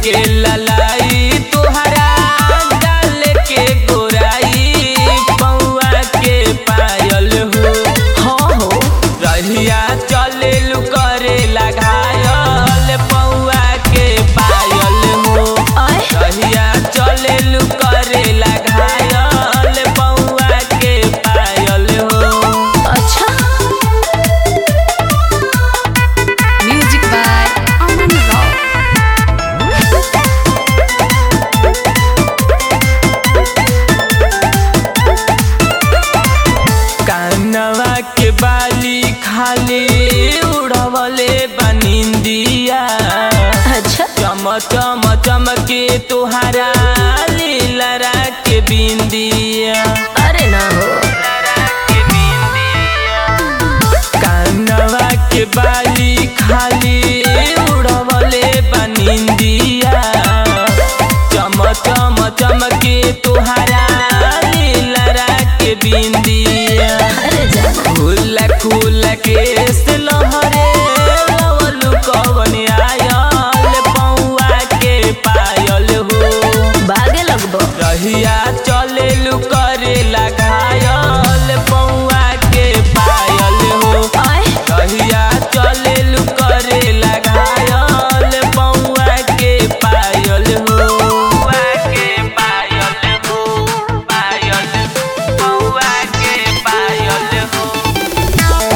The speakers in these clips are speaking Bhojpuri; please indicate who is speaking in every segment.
Speaker 1: के ललाई तोहरा डाल के गोराई पौआ के पायल हो
Speaker 2: हाँ हो
Speaker 1: रहिया चले करे लगायल पौआ के पायल हो
Speaker 2: आय
Speaker 1: रहिया चले करे लगायल पौआ के पायल हो
Speaker 2: अच्छा म्यूजिक बाय अमन राव
Speaker 1: कानवा के बाली खाली उड़वले बनिंदिया
Speaker 2: अच्छा
Speaker 1: चम चम चमके तुहारा लीलरा के बिंदिया
Speaker 2: अरे ना हो
Speaker 1: कानवा के बाली खाली उड़वले बनिंदिया चम चम चमके तुहारा लीलरा के बिंदिया
Speaker 2: अरे जाना
Speaker 1: खुला खुला केस लहरे लवलु कवन आयल पौआ के पायल हो
Speaker 2: भागे लगबो
Speaker 1: रहिया चले करे लगायल पौआ के पायल हो
Speaker 2: आय
Speaker 1: रहिया चले करे लगायल पौआ के पायल हो पौआ के पायल हो पायल पौआ के पायल हो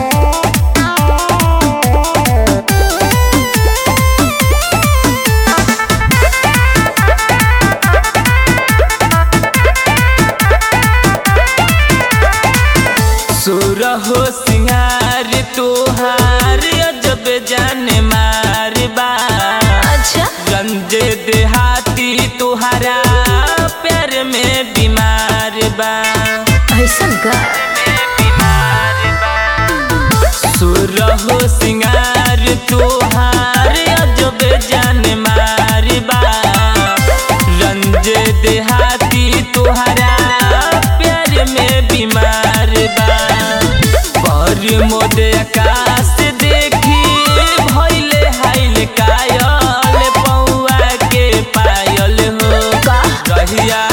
Speaker 1: सुर हो सिंगार तोहार अजब जाने मारबा
Speaker 2: अच्छा
Speaker 1: गंजे देहाती तोहारा प्यार में बीमार बा
Speaker 2: ऐसा का
Speaker 1: सुर हो सिंगार तोहार अजब जाने मारबा रंजे देहाती तोहारा प्यार में बीमार बा पर मोदे आकाश देखी भइले हाइल कायल पौआ के पायल हो
Speaker 2: का
Speaker 1: रहिया